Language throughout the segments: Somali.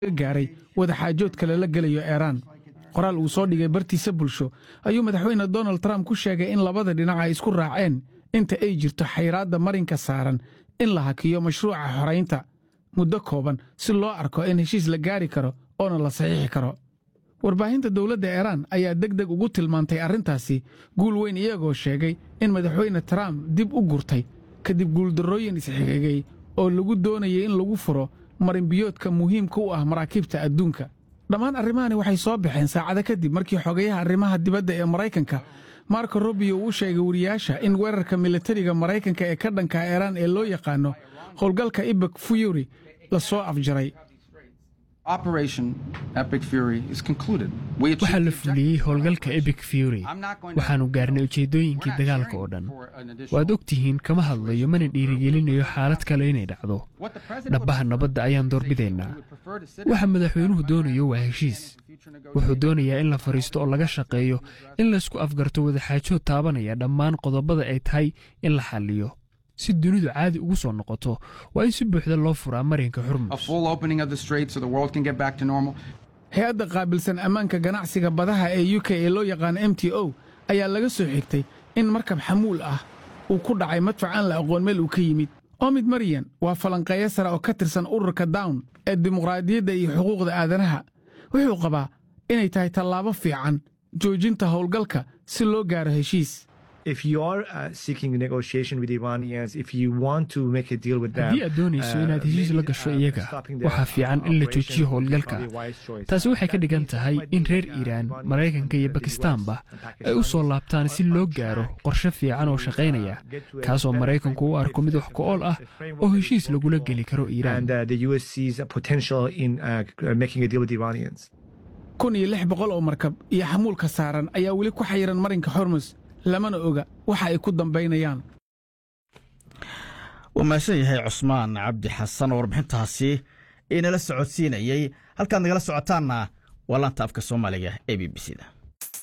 gaaray wadaxaajoodka lala gelayo eeraan qoraal uu soo dhigay bartiisa bulsho ayuu madaxweyne donald trump ku sheegay in labada dhinac ay isku raaceen inta ay jirto xayraadda marinka saaran in la hakiyo mashruuca xoraynta muddo kooban si loo arko in heshiis la gaari karo oona la saxiixi karo warbaahinta dowladda eeraan ayaa deg deg ugu tilmaantay arrintaasi guul weyn iyagoo sheegay in madaxweyne trump dib u gurtay kadib guuldarrooyin isxigigay oo lagu doonayay in lagu furo marinbiyoodka muhiimka u ah maraakiibta adduunka dhammaan arrimahani waxay soo baxeen saacado kadib markii xogayaha arrimaha dibadda ee maraykanka marko rubio uu sheegay wariyaasha in weerarka militariga maraykanka ee ka dhanka eeraan ee loo yaqaano howlgalka ibak fuyuri la soo afjaray waxaa la fuliyey howlgalka ebic fury waxaannu gaarnay ujeeddooyinkii dagaalka oo dhan waad og tihiin kama hadlayo mana dhiirigelinayo xaalad kale inay dhacdo dhabbaha nabadda ayaan doorbidaynaa waxa madaxweynuhu doonayo waa heshiis wuxuu doonayaa in la fadhiisto oo laga shaqeeyo in laysku afgarto wadaxaajood taabanaya dhammaan qodobada ay tahay in la xalliyo si dunidu caadi ugu soo noqoto waa in si buuxda loo furaa marinka xurmus hay-adda qaabilsan ammaanka ganacsiga badaha ee u k ee loo yaqaano m t o ayaa laga soo xigtay in markab xamuul ah uu ku dhacay madfac aan la aqoon meel uu ka yimid omid maryan waa falanqeeyo sare oo ka tirsan ururka down ee dimuqraadiyadda iyo xuquuqda aadanaha wuxuu qabaa inay tahay tallaabo fiican joojinta howlgalka si loo gaaro heshiis haddii aad doonayso inaad heshiis la gasho iyaga waxaa fiican in la joojiyo howlgalka taasi waxay ka dhigan tahay in reer iiraan maraykanka iyo bakistaanba ay u soo laabtaan si loo gaaro qorshe fiican oo shaqaynaya kaasoo maraykanku u arko mid wax ku-ool ah oo heshiis lagula geli karo iiraan kun iyo lix boqol oo markab iyo xamuulka saaran ayaa weli ku xayiran marinka xormus lamana oga waxa ay ku dambaynayaan waa mahadsan yahay cusmaan cabdi xasan oo warbixintaasi inala socodsiinayey halkaad nagala socotaanna waa laanta afka soomaaliga ee b b c da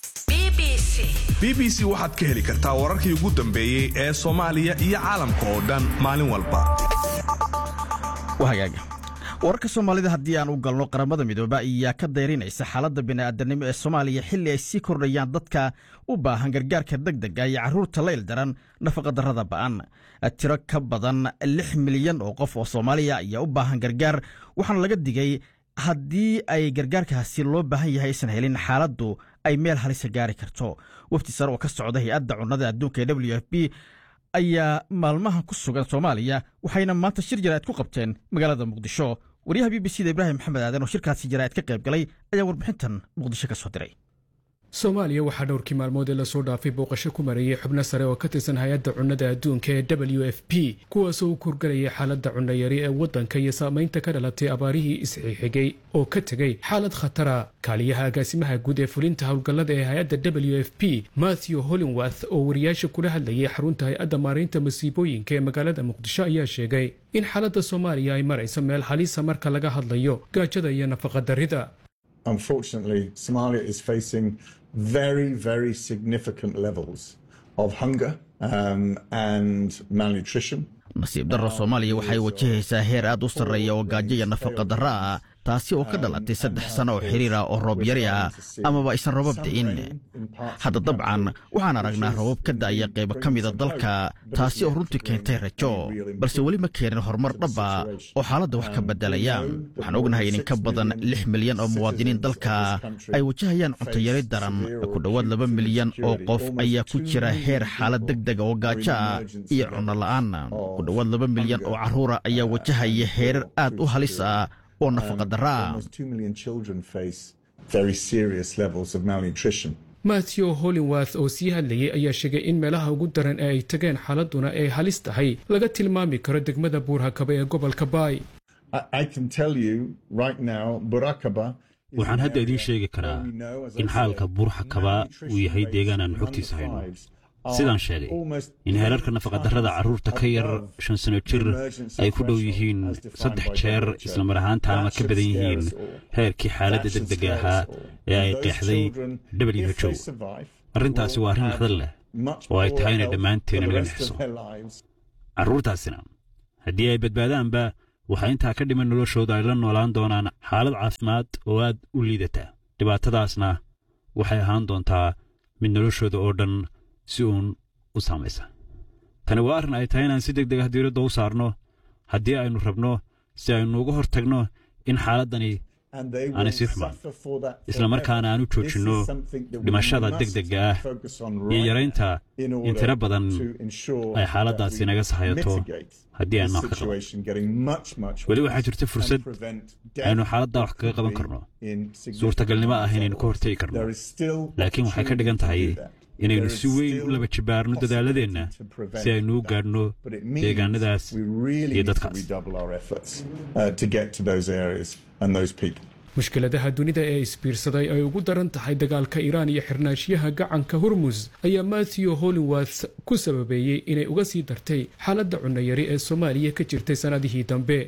b b c waxaad ka heli kartaa wararkii ugu dambeeyey ee soomaaliya iyo caalamka oo dhan maalin walba hagaaga wararka soomaalida haddii aan u galno qaramada midoobe ayaa ka dayrinaysa xaaladda bini'aadanimo ee soomaaliya xilli ay sii kordhayaan dadka u baahan gargaarka degdega iyo carruurta layl daran nafaqadarrada ba'an tiro ka badan lix milyan oo qof oo soomaaliya ayaa u baahan gargaar waxaana laga digay haddii ay gargaarkaasi loo baahan yahay aysan helin xaaladdu ay meel halisa gaari karto wafti sare oo ka socda hay-adda cunnada adduunka ee w f b ayaa maalmahan ku sugan soomaaliya waxayna maanta shir jaraa'id ku qabteen magaalada muqdisho waryaha b b c da ibraahim maxamed aadan oo shirkaasi jaraa'id ka qayb galay ayaa warbixintan muqdisho ka soo diray soomaaliya waxaa dhowrkii maalmood ee lasoo dhaafay booqasho ku marayey xubno sare oo ka tirsan hay-adda cunnada adduunka ee w f p kuwaasoo u kurgarayay xaaladda cunnayari ee waddanka iyo saamaynta ka dhalatay abaarihii isxixigay oo ka tegey xaalad khatara kaaliyaha agaasimaha guud ee fulinta howlgallada ee hay-adda w f p matthew hollingworth oo wariyaasha kula hadlayay xarunta hay-adda maaraynta masiibooyinka ee magaalada muqdisho ayaa sheegay in xaaladda soomaaliya ay marayso meel halisa marka laga hadlayo gaajada iyo nafaqadarrida Unfortunately, Somalia is facing very, very significant levels of hunger um, and malnutrition. nasiib darro soomaaliya waxay wajahaysaa heer aad u sarreeya oo gaajo iyo nafaqa darro ah taasi oo ka dhalatay saddex sanno oo xiriir ah oo roob yari ah amaba aysan roobab da'in hadda dabcan waxaan aragnaa roobab ka da'aya qaybo ka mida dalka taasi oo runtii keentay rajo balse weli ma keenin horumar dhaba oo xaaladda wax ka beddelaya waxaan ognahay in in ka badan lix milyan oo muwaadiniin dalka ay wajahayaan cuntayari daran ku dhowaad laba milyan oo qof ayaa ku jira heer xaalad deg dega oo gaajo ah iyo cunno la'aan ku dhowaad laba milyan oo carruura ayaa wajahaya heerar aad u halis ah oo nafaqa darra ah matthew hollingworth oo sii hadlayay ayaa sheegay in meelaha ugu daran ee ay tageen xaaladduna ay halis tahay laga tilmaami karo degmada buurhakaba ee gobolka baay waxaan hadda idiin sheegi karaa in xaalka buurxakaba uu yahay deegaan aan xogtiisa hayno sidaan sheegay in heerarka nafaqadarrada carruurta ka yar shan sano jir ay ku dhow yihiin saddex jeer islamar ahaantaana ka badan yihiin heerkii xaaladda deg dega ahaa ee ay qeexday w h o arrintaasi waa arrin naxdal leh oo ay tahay inay dhammaanteen naga nixiso carruurtaasina haddii ay badbaadaanba waxaa intaa ka dhiman noloshooda ay la noolaan doonaan xaalad caafimaad oo aad u liidata dhibaatadaasna waxay ahaan doontaa mid noloshooda oo dhan si uun u saamaysa tani waa arrin ay tahay inaan si deg deg ah diiradda u saarno haddii aynu rabno si aynu uga hor tagno in xaaladdani aanay sii xumaan isla markaana aan u joojinno dhimashada deg degga ah iyo yaraynta in tiro badan ay xaaladdaasi naga sahayato haddii aan wax ka qaban weli waxaa jirta fursad aynu xaaladdaa wax kaga qaban karno suurtagalnimo ah inaynu ka hortegi karno laakiin waxay ka dhigan tahay inaynu si weyn u laba jibaarno dadaaladeenna si aynu u gaadhno deegaanadaas iyo dadkaas mushkiladaha dunida ee isbiirsaday ay ugu daran tahay dagaalka iiraan iyo xirnaashiyaha gacanka hormus ayaa matthew hollingworth ku sababeeyey inay uga sii dartay xaaladda cunnayari ee soomaaliya ka jirtay sannadihii dambe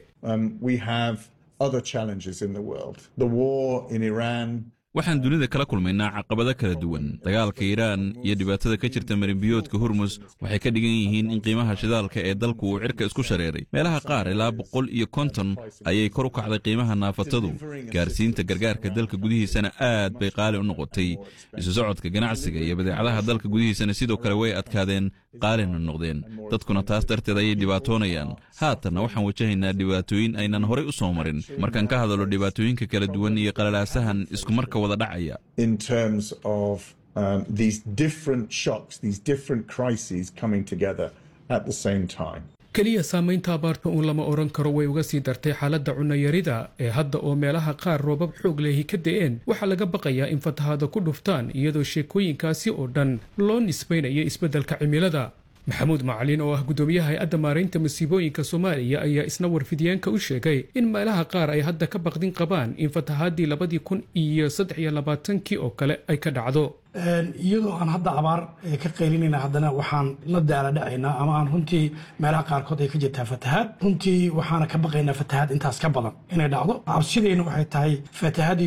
waxaan dunida kala kulmaynaa caqabado kala duwan dagaalka iiraan iyo dhibaatada ka jirta marinbiyoodka hormus waxay ka dhigan yihiin in qiimaha shidaalka ee dalku uu cirka isku shareeray meelaha qaar ilaa boqol iyo konton ayay kor u kacday qiimaha naafatadu gaarsiinta gargaarka dalka gudihiisana aad bay qaali u noqotay isu socodka ganacsiga iyo badeecadaha dalka gudihiisana sidoo kale way adkaadeen qaalina noqdeen dadkuna taas darteed ayay dhibaatoonayaan haatanna waxaan wajahaynaa dhibaatooyin aynan horay u soo marin markaan ka hadalo dhibaatooyinka kala duwan iyo qalalaasahan iskumarka wada dhacaya in terms of um, these different shocks, these different crises coming together at the same time. keliya saamaynta abaarta uun lama odhan karo way uga sii dartay xaaladda cunnayarida ee hadda oo meelaha qaar roobab xoog lehi ka da'een waxaa laga baqayaa in fatahaada ku dhuftaan iyadoo sheekooyinkaasi oo dhan loo nisbaynayo isbeddelka cimilada maxamuud macalin oo ah guddoomiyaha hay-adda maaraynta masiibooyinka soomaaliya ayaa isna warfidyaanka u sheegay in meelaha qaar ay hadda ka baqdin qabaan in fatahaadii labadii kun iyo saddex iyo labaatankii oo kale ay ka dhacdo iyadoo aan hadda abaar ka qaylinayna haddana waxaan la daala dhacaynaa ama aan runtii meelaha qaarkood ay ka jirtaa fatahaad runtii waxaana ka baqaynaa fatahaad intaas ka badan inay dhacdo cabsideyna waxay tahay fatahaadii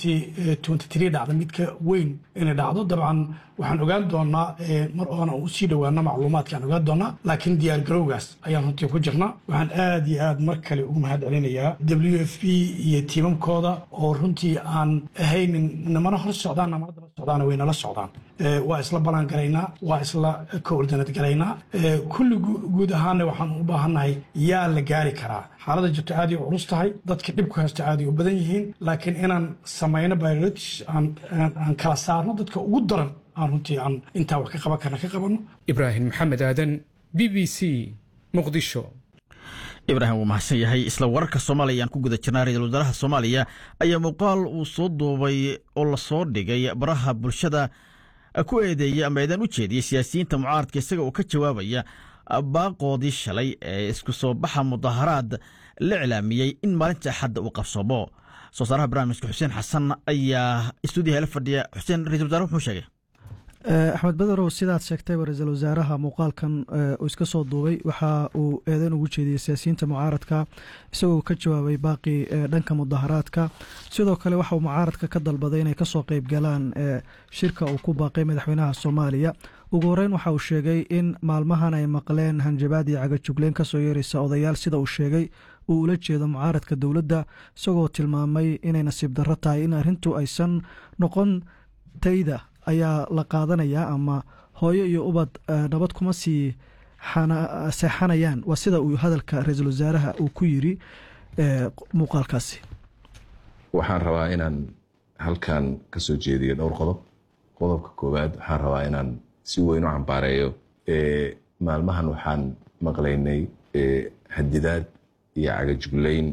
dhacda mid ka weyn inay dhacdo dabcan waxaan ogaan doonaa mar oona usii dhowaano macluumaadka aan ogaan doonaa laakiin diyaargarowgaas ayaan runtii ku jirnaa waxaan aad iyo aad mar kale ugu mahad celinayaa w f p iyo tiimamkooda oo runtii aan ahaynin namana hor socdaan namana daba socdaan waynala socdaan waa isla balan garaynaa waa isla koordinad garaynaa kulli guud ahaana waxaan u baahannahay yaa la gaari karaa xaaladda jirto aaday u culus tahay dadka dhibku haysta aaday u badan yihiin laakiin inaan samayno biolotis aan kala saarno dadka ugu daran aan runtii aan intaa wax ka qaban karna ka qabanno ibraahim maxamed aadan b b c muqdisho ibraahim wuu mahadsan yahay isla wararka soomaaliya aan ku guda jirnaa ra-iisul wasaaraha soomaaliya ayaa muuqaal uu soo duubay oo lasoo dhigay baraha bulshada ku eedeeyey ama eedaan u jeediyey siyaasiyiinta mucaaradka isaga oo ka jawaabaya baaqoodii shalay ee isku soo baxa mudaharaad la iclaamiyey in maalinta axadda uu qabsoomo soo saaraha barnaamijka xuseen xasan ayaa istuudiyaha la fadhiya xuseen ra-isul wasaare wuxuu sheegay axmed badarow sidaad sheegtayba ra-iisul wasaaraha muuqaalkan uu iska soo duubay waxa uu eedeyn ugu jeediyey siyaasiyiinta mucaaradka isagoo ka jawaabay baaqii dhanka mudaharaadka sidoo kale waxa uu mucaaradka ka dalbaday inay kasoo qeyb galaan shirka uu ku baaqay madaxweynaha soomaaliya ugu horeyn waxa uu sheegay in maalmahan ay maqleen hanjabaad iyo cagajugleyn kasoo yeeraysa odayaal sida uu sheegay uu ula jeedo mucaaradka dowladda isagoo tilmaamay inay nasiib darro tahay in arrintu aysan noqon tayda ayaa la qaadanayaa ama hooyo iyo ubad nabad kuma sii seexanayaan waa sida uu hadalka ra-iisul wasaaraha uu ku yiri muuqaalkaasi waxaan rabaa inaan halkan ka soo jeediyo dhowr qodob qodobka koowaad waxaan rabaa inaan si weyn u cambaareeyo maalmahan waxaan maqlaynay hadidaad iyo cagajugleyn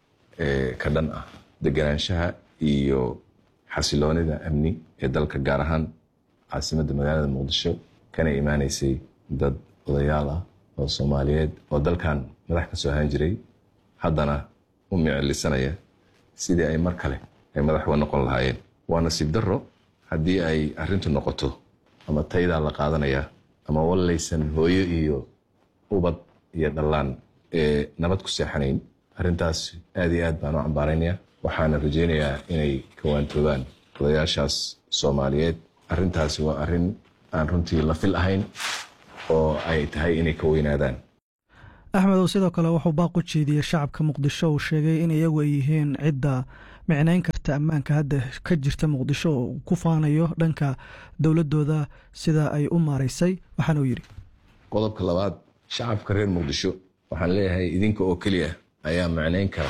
ka dhan ah deganaanshaha iyo xasiloonida amni ee dalka gaar ahaan caasimadda magaalada muqdisho kana imaaneysay dad odayaal ah oo soomaaliyeed oo dalkan madax ka soo ahaan jiray haddana u micilisanaya sidii ay mar kale ay madax uga noqon lahaayeen waa nasiib darro haddii ay arrintu noqoto ama taydaa la qaadanaya ama wallaysan hooyo iyo ubad iyo dhallaan ee nabad ku seexanayn arrintaas aad iyo aad baan u cambaaraynaya waxaana rajaynayaa inay kawaantoobaan odayaashaas soomaaliyeed arrintaasi waa arrin aan runtii la fil ahayn oo ay tahay inay ka weynaadaan axmedow sidoo kale wuxuu baaq u jeediyey shacabka muqdisho uu sheegay in iyagu ay yihiin cidda micnayn karta ammaanka hadda ka jirta muqdisho oo ku faanayo dhanka dowladooda sida ay u maaraysay waxaana uu yidhi qodobka labaad shacabka reer muqdisho waxaan leeyahay idinka oo keliya ayaa macnayn kara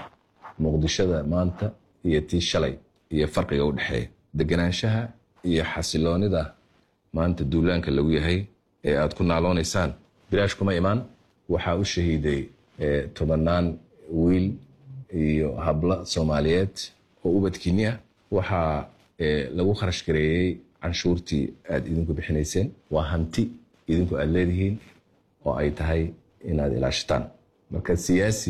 muqdishada maanta iyo tii shalay iyo farqiga u dhexeeya deganaanshaha iyo xasiloonida maanta duulaanka lagu yahay ee aad ku naaloonaysaan bilaash kuma imaan waxaa u shahiiday tobannaan wiil iyo hablo soomaaliyeed oo ubadkiinni ah waxaa lagu kharash gareeyey canshuurtii aad idinku bixinayseen waa hanti idinku aad leedihiin oo ay tahay inaad ilaashataan marka siyaasi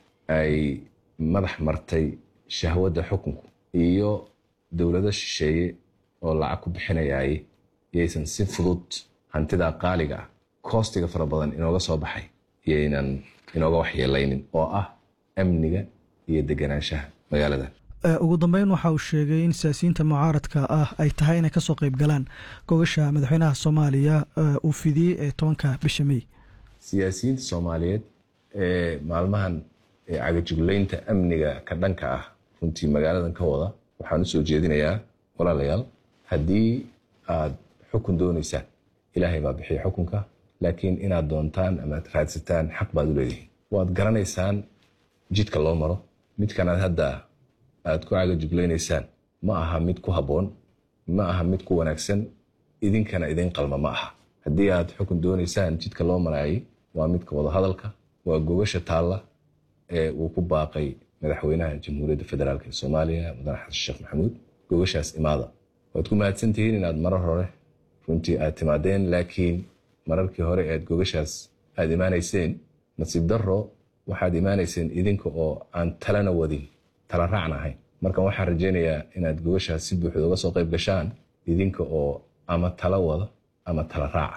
ay madax martay shahwadda xukunku iyo dowlado shisheeye oo lacag ku bixinayay yaysan si fudud hantidaa qaaliga ah koostiga fara badan inooga soo baxay yaynan inooga waxyeelaynin oo ah amniga iyo deganaanshaha magaalada ugu dambeyn waxa uu sheegay in siyaasiyiinta mucaaradka ah ay tahay inay kasoo qayb galaan gogasha madaxweynaha soomaaliya uu fidiyey ee tobanka bisha mey siyaasiyiinta soomaaliyeed ee maalmahan cagajuglaynta amniga ka dhanka ah runtii magaaladan ka wada waxaan u soo jeedinayaa walaalayaal haddii aad xukun doonaysaan ilaahay baa bixiya xukunka laakiin inaad doontaan ama aad raadsataan xaq baad u leedihiin waad garanaysaan jidka loo maro midkanaad hadda aad ku cagajuglaynaysaan ma aha mid ku habboon ma aha mid ku wanaagsan idinkana idin qalma ma aha haddii aad xukun doonaysaan jidka loo maraayay waa midka wadahadalka waa gogasha taalla ee uu ku baaqay madaxweynaha jamhuuriyadda federaalk ee soomaaliya mudane xasan sheekh maxamuud gogashaas imaada waad ku mahadsantihiin inaad marar hore runtii aad timaadeen laakiin mararkii hore ead gogashaas aad imaanayseen nasiib darro waxaad imaanayseen idinka oo aan talana wadin tala raacna ahayn marka waxaan rajaynayaa inaad gogashaas si buuxda uga soo qayb gashaan idinka oo ama tala wada ama tala raaca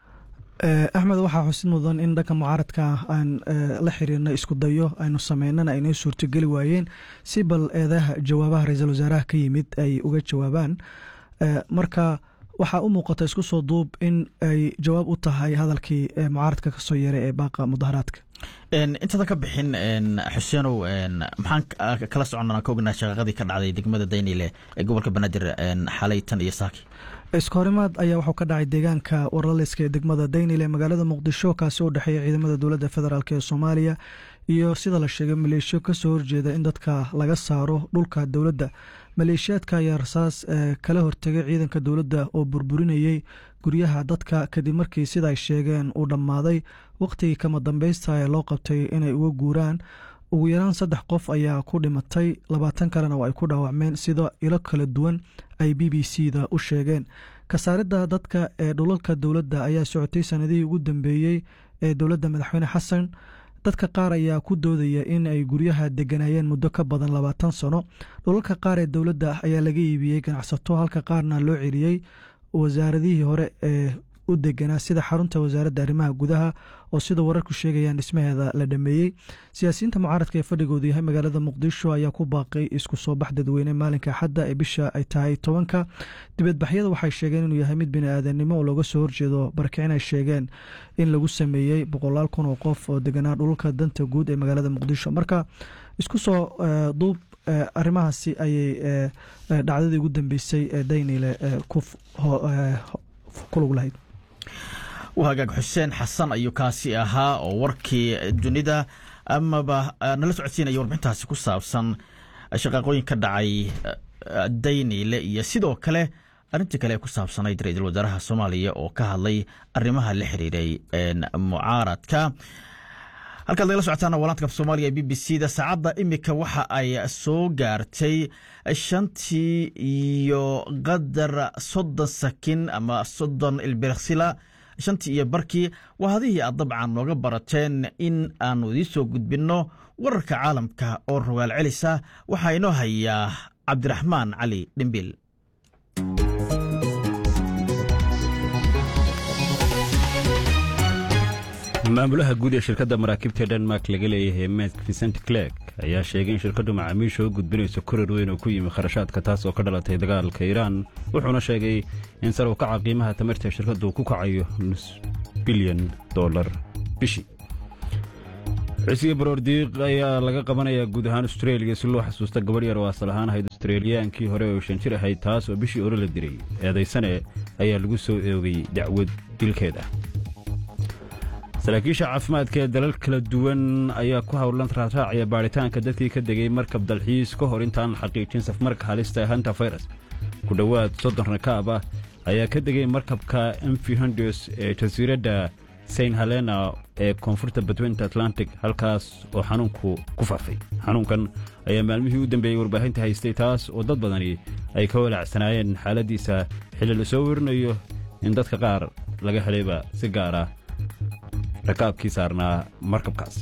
axmed waxaa xusid mudan in dhanka mucaaradka aan la xiriirna isku dayo aynu sameynana aynoo suurtogeli waayeen si bal eedaha jawaabaha ra-iisul wasaaraha ka yimid ay uga jawaabaan marka waxaa u muuqata isku soo duub in ay jawaab u tahay hadalkii mucaaradka kasoo yeeray ee baaqa mudaharaadka intadan ka bixin xuseenow maxaan kala soconnaa ka ognaa shaqaqadii ka dhacday degmada daynile ee gobolka banaadir xalay tan iyo saaki iskahorimaad ayaa wuxuu ka dhacay deegaanka warlaliska ee degmada daynile magaalada muqdisho kaasi u dhexeeya ciidamada dowladda federaalk ee soomaaliya iyo sida la sheegay maleeshiyo kasoo horjeeda in dadka laga saaro dhulka dowladda maleeshiyaadka ayaa rasaas kala hortegay ciidanka dowladda oo burburinayey guryaha dadka kadib markii sida ay sheegeen uu dhammaaday wakhtigii kama dambeysta ee loo qabtay inay uga guuraan ugu yaraan saddex qof ayaa ku dhimatay labaatan kalena oo ay ku dhaawacmeen sida ilo kala duwan ay b b c da u sheegeen kasaaridda dadka ee dhulalka dowladda ayaa socotay sanadihii ugu dambeeyey ee dowladda madaxweyne xasan dadka qaar ayaa ku doodaya in ay guryaha deganayeen muddo ka badan labaatan sano dhulalka qaar ee dowladda ayaa laga iibiyey ganacsato halka qaarna loo celiyey wasaaradihii hore ee u deganaa sida xarunta wasaaradda arrimaha gudaha oo sida wararku sheegayaan dhismaheeda la dhameeyey siyaasiyiinta mucaaradka ee fadhigoodu yahay magaalada muqdisho ayaa ku baaqay isku soo bax dadweyne maalinka axadda ee bisha ay tahay tobanka dibadbaxyada waxay sheegeen inuu yahay mid bini-aadanimo oo looga soo horjeedo barakicin ay sheegeen in lagu sameeyey boqolaal kun oo qof oo deganaa dhulka danta guud ee magaalada muqdisho marka isku soo duub arrimahaasi ayay dhacdadii ugu dambeysay ee daynile ku lug lahayd hagaag xuseen xasan ayuu kaasi ahaa oo warkii dunida amaba nala socodsiinaya warbixintaasi ku saabsan shaqaaqooyin ka dhacay daynile iyo sidoo kale arrintii kale ee ku saabsanayd ra-iisul wasaaraha soomaaliya oo ka hadlay arrimaha la xiriiray mucaaradka halkaad nagala socotaan walaantka soomaaliga ee b b c da saacadda imika waxa ay soo gaartay shantii iyo qadar soddon sakin ama soddon ilbiriksila shantii iyo barkii waa hadihii aad dabcan nooga barateen in aanu idiin soo gudbinno wararka caalamka oo rogaal celisa waxaa inoo hayaa cabdiraxmaan cali dhimbil maamulaha guud ee shirkadda maraakiibta denmark laga leeyahay mek vicent clerk ayaa sheegay in shirkaddu macaamiisha u gudbinayso korar weyn oo ku yimi kharashaadka taas oo ka dhalatay dagaalka iiraan wuxuuna sheegay in sar u kaca qiimaha tamarta shirkaddu ku kacayo nus bilyan dollar bishii xusga baroordiiq ayaa laga qabanayaa guud ahaan austreeliya si loo xasuusta gabadh yar oo asal ahaan ahayd australiyaankii hore oo shan jir ahayd taas oo bishii hore la diray eedaysane ayaa lagu soo eogay dacwad dilkeeda saraakiisha caafimaadka ee dalal kala duwan ayaa ku howlan raaraacaya baadhitaanka dadkii ka degay markab dalxiis ka hor intaan la xaqiijin safmarka halista ee hanta fayras ku dhowaad soddon rakaab ah ayaa ka degay markabka mv hondos ee jasiiradda saint helena ee koonfurta badweynta atlantic halkaas oo xanuunku ku faafay xanuunkan ayaa maalmihii u dambeeyey warbaahinta haystay taas oo dad badani ay ka walaacsanaayeen xaaladdiisa xilli la soo werinayo in dadka qaar laga helayba si gaara rakaabkii saarnaa markabkaas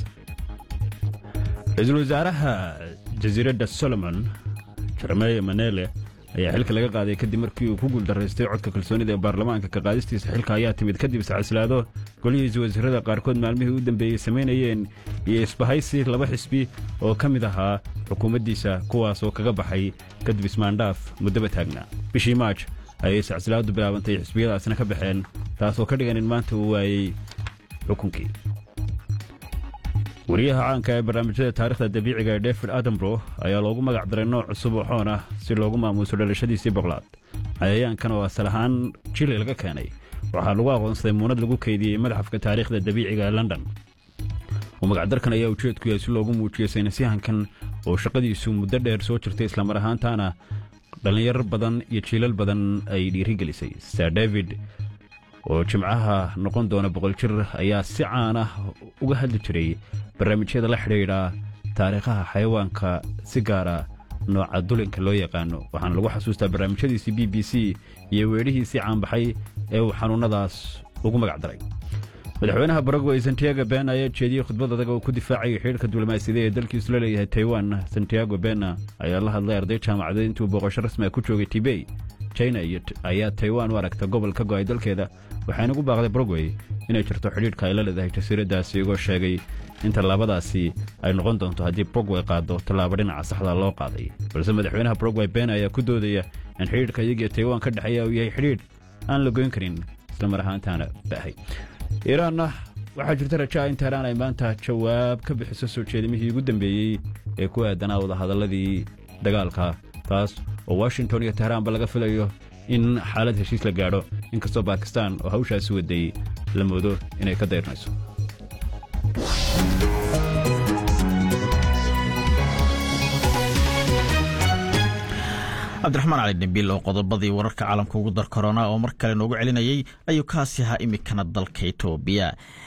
ra-iisul wasaaraha jasiiradda solomon jeremeye manele ayaa xilka laga qaaday kadib markii uu ku guuldaraystay codka kalsoonida ee baarlamaanka ka qaadistiisa xilka ayaa timid kadib iscaslaado golihiisa wasiirada qaarkood maalmihii u dambeeyey samaynayeen iyo isbahaysi laba xisbi oo ka mid ahaa xukuumaddiisa kuwaas oo kaga baxay kadib ismaandhaaf muddaba taagnaa bishii maaj ayay iscaslaadu bilaabantay xisbiyadaasna ka baxeen taasoo ka dhigan in maanta uu waayey xukunkii wariyaha caanka ee barnaamijyada taarikhda dabiiciga ee david adambro ayaa loogu magac daray nooc cusub oo xoon ah si loogu maamuuso dhalashadiisii boqlaad cayayaankan oo asal ahaan jili laga keenay waxaa lagu aqoonsaday muunad lagu keydiyey madxafka taariikhda dabiiciga ee london oo magacdarkan ayaa ujeedku yahay si loogu muujiyo saynisyahankan oo shaqadiisu muddo dheer soo jirtay islamar ahaantaana dhallinyaro badan iyo jiilal badan ay dhiirigelisay sir david oo jimcaha noqon doona boqol jir ayaa si caan ah uga hadli jiray barnaamijyada la xidhiidha taariikhaha xayawaanka si gaara nooca dulinka loo yaqaano waxaana lagu xasuustaa barnaamijyadiisii b b c iyo weedhihiisii caanbaxay ee uu xanuunnadaas ugu magac daray madaxweynaha baragway santiago ben ayaa jeediyey khudbad adag oo ku difaacayay xidhiirka diblomaasiyada ee dalkiisu la leeyahay taiwan santiago bena ayaa la hadlay arday jaamacadeed intuu booqasho rasmi ah ku joogay tibey china ayaa taiwan u aragta gobol ka go'ay dalkeeda waxayna ugu baaqday baragway inay jirto xidhiidhka ay la leedahay jasiiraddaasi igoo sheegay in tallaabadaasi ay noqon doonto haddii baragway qaado tallaabo dhinaca saxda loo qaaday balse madaxweynaha baragway ben ayaa ku doodaya in xidhiidhka iyagiyo taiwan ka dhexeeya uu yahay xidhiidh aan la goyn karin islamar ahaantaana ba'hay iiraanna waxaa jirta rajaa in teheraan ay maanta jawaab ka bixiso soo jeedimihii ugu dambeeyey ee ku aadanaa wadahadalladii dagaalka taas oo washington iyo teheraanba laga filayo in xaalad heshiis la gaadho inkastoo bakistan oo hawshaasi waday la moodo inay ka dayrnayso cabdiraxmaan cali dhimbiil oo qodobadii wararka caalamka ugu dar korona oo mar kale noogu celinayay ayuu kaasi ahaa imikana dalka etoobiya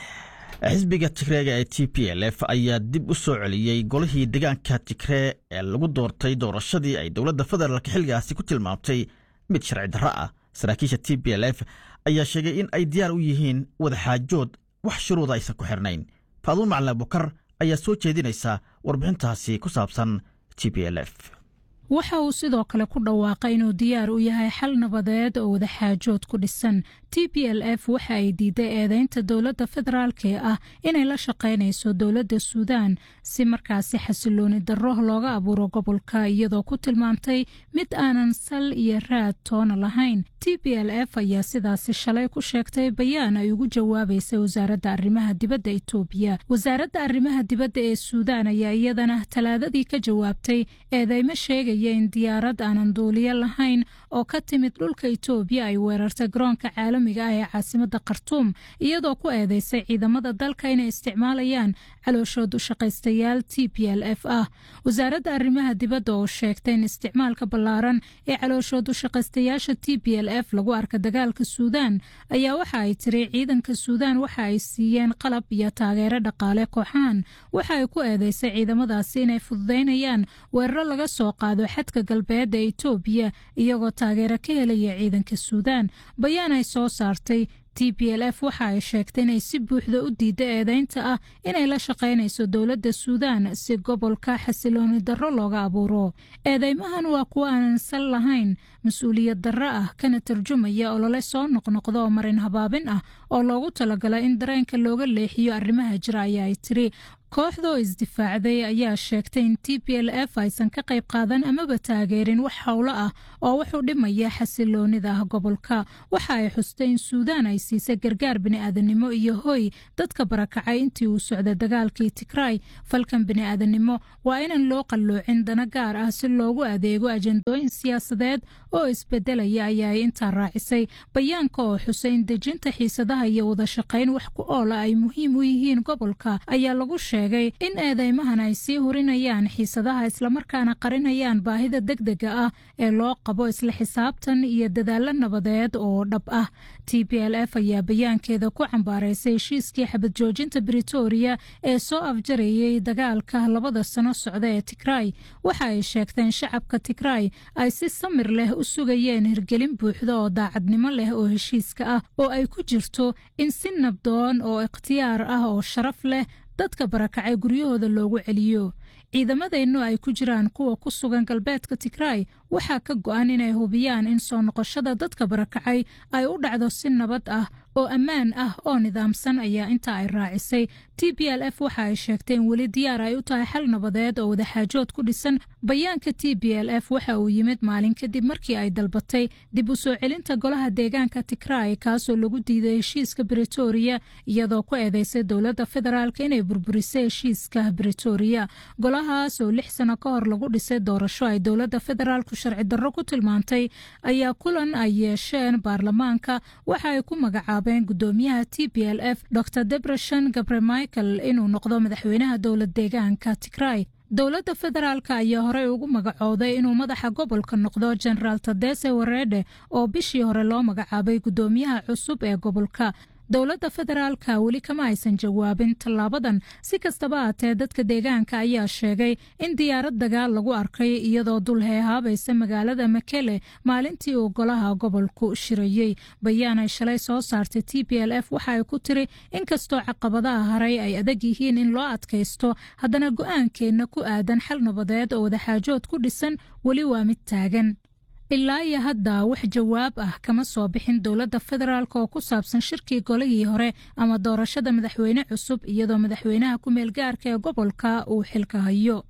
xisbiga tigreega ee t p l f ayaa dib u soo celiyey golihii deegaanka tigree ee lagu doortay doorashadii ay dowladda federaalk xilligaasi ku tilmaamtay mid sharci darro ah saraakiisha t p l f ayaa sheegay in ay diyaar u yihiin wadaxaajood wax shuruuda aysan ku xirnayn faaduun macalin abukar ayaa soo jeedinaysa warbixintaasi ku saabsan t p l f waxa uu sidoo kale ku dhawaaqay inuu diyaar u yahay xal nabadeed oo wadaxaajood ku dhisan t p l f waxa ay diiday eedeynta dowladda federaalk ee ah inay la shaqaynayso dowladda suudaan si markaasi xasilooni darro looga abuuro gobolka iyadoo ku tilmaamtay mid aanan sal iyo raad toona lahayn t p l f ayaa sidaasi shalay ku sheegtay bayaan ay ugu jawaabaysay wasaaradda arrimaha dibadda etoobiya wasaaradda arrimaha dibadda ee suudaan ayaa iyadana talaadadii ka jawaabtay eedeymo sheegaya in diyaarad aanan duuliyo lahayn oo ka timid dhulka etoobiya ay weerartay garoonka caalamiga ah ee caasimada khartuum iyadoo ku eedeysay ciidamada dalka inay isticmaalayaan calooshood u shaqaystayaal t p l f ah wasaaradda arrimaha dibadda oo sheegtay in isticmaalka ballaaran ee calooshood u shaqaystayaasha t p l f lagu arka dagaalka suudaan ayaa waxa ay tiri ciidanka suudaan waxa ay siiyeen qalab iyo taageero dhaqaale kooxahan waxa ay ku eedeysay ciidamadaasi inay fududaynayaan weeraro laga soo qaado xadka galbeed ee etoobiya iyagoo taageero ka helaya ciidanka suudaan bayaan ay soo saartay t p l f waxa ay sheegtay inay si buuxda u diidda eedeynta ah inay la shaqaynayso dowladda suudaan si gobolka xasilooni darro looga abuuro eedeymahan waa kuwo aanan sal lahayn mas-uuliyad darro ah kana tarjumaya olole soo noqnoqda oo marin habaabin ah oo loogu talagala in dareenka looga leexiyo arrimaha jira ayaa ay tiri kooxda oo isdifaacday ayaa sheegtay in t p l f aysan ka qayb qaadan amaba taageerin wax howlo ah oo wuxuu dhimaya xasiloonida ah gobolka waxa ay xustay in suudaan ay siisay gargaar bini'aadanimo iyo hoy dadka barakacay intii uu socday dagaalkii tigray falkan bini'aadanimo waa inaan loo qalloocin dana gaar ah si loogu adeego ajandooyin siyaasadeed oo isbedelaya ayaa ay intaa raacisay bayaanka oo xusay in dejinta xiisadaha iyo wadashaqayn wax ku oola ay muhiim u yihiin gobolka ayaa lagu sheegay in eedeymahan ay sii hurinayaan xiisadaha islamarkaana qarinayaan baahida degdega ah ee loo qabo isla xisaabtan iyo dadaalo nabadeed oo dhab ah t p l f ayaa bayaankeeda ku cambaaraysay heshiiskii xabad joojinta britoria ee soo afjarayay dagaalka labada sano socda ee tigray waxa ay sheegteen shacabka tigray ay si samir leh u sugayeen hirgelin buuxda oo daacadnimo leh oo heshiiska ah oo ay ku jirto in si nabdoon oo ikhtiyaar ah oo sharaf leh dadka barakacay guryahooda loogu celiyo ciidamadeennu ay ku jiraan kuwa ku sugan galbeedka tigray waxaa ka go-an inay hubiyaan in soo noqoshada dadka barakacay ay u dhacdo si nabad ah oo ammaan ah oo nidaamsan ayaa intaa ay raacisay t p l f waxa ay sheegtay in weli diyaar ay u tahay xal nabadeed oo wadaxaajood ku dhisan bayaanka t p l f waxa uu yimid maalin kadib markii ay dalbatay dib u soo celinta golaha deegaanka tigray kaasoo lagu diiday heshiiska britoria iyadoo ku eedeysay dowladda federaalk inay burburisay heshiiska britoria golahaas oo lix sano ka hor lagu dhisay doorasho ay dowladda federaalku sharci darro ku tilmaantay ayaa kulan ay yeesheen baarlamaanka waxa ay ku magacaabeen gudoomiyaha t p l f dor debreshan gabre michael inuu noqdo madaxweynaha dowlad deegaanka tigray dowladda federaalk ayaa horey ugu magacooday inuu madaxa gobolka noqdo generaal tadese wareede oo bishii hore loo magacaabay gudoomiyaha cusub ee gobolka dowladda federaalka weli kama aysan jawaabin tallaabadan si kastaba haatee dadka deegaanka ayaa sheegay in diyaarad dagaal lagu arkay iyadoo dul heehaabaysa magaalada makele maalintii uu golaha gobolku shirayey bayaan ay shalay soo saartay t p l f waxa ay ku tiri inkastoo caqabadaha haray ay adag yihiin in loo adkaysto haddana go-aankeenna ku aadan xal nabadeed oo wadaxaajood ku dhisan weli waa mid taagan ilaa iyo hadda wax jawaab ah kama soo bixin dowladda federaalk oo ku saabsan shirkii golihii hore ama doorashada madaxweyne cusub iyadoo madaxweynaha ku meel gaarka ee gobolka uu xilka hayo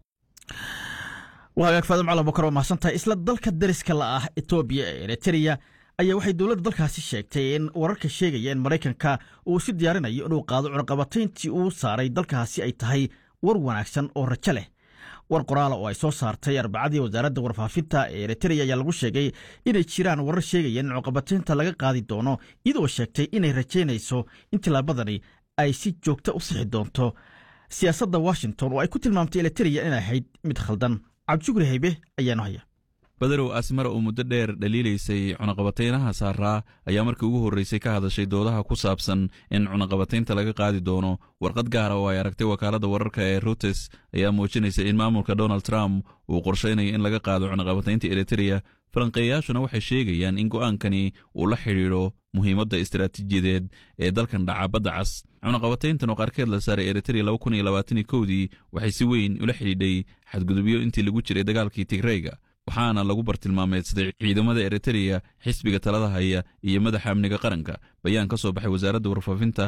waa hagaag faadam cala bokar waa mahadsantahay isla dalka dariska la ah etoobiya ee eritrea ayaa waxay dowladda dalkaasi sheegtay in wararka sheegaya in maraykanka uu isu diyaarinayo inuu qaado cunaqabatayntii uu saaray dalkaasi ay tahay war wanaagsan oo rajo leh war qoraala oo ay soo saartay arbacadii wasaaradda warfaafinta ee eritrea ayaa lagu sheegay inay jiraan warar sheegaya in cuqabataynta laga qaadi doono iyadoo sheegtay inay rajaynayso in tillaabadani ay si joogta u sixi doonto siyaasadda washington oo ay ku tilmaamtay eritrea inay ahayd mid khaldan cabdishukri haybe ayaanu haya badarow asmara oo muddo dheer dhaliilaysay cunaqabataynaha saaraa ayaa markii ugu horreysay ka hadashay doodaha ku saabsan in cunaqabataynta laga qaadi doono warqad gaara oo ay aragtay wakaaladda wararka ee rutes ayaa muujinaysa in maamulka donald trump uu qorshaynayo in laga qaado cunaqabataynta eritrea falanqeeyayaashuna waxay sheegayaan in go'aankani uu la xidhiidho muhiimadda istaraatiijiyadeed ee dalkan dhaca badda cas cunaqabatayntan oo qaarkeed la saaray eritrea dii waxay si weyn ula xidhiidhay xadgudubyo intii lagu jiray dagaalkii tigreyga waxaana lagu bartilmaameedsaday ciidamada eritrea xisbiga talada haya iyo madaxa amniga qaranka bayaan ka soo baxay wasaaradda warfaafinta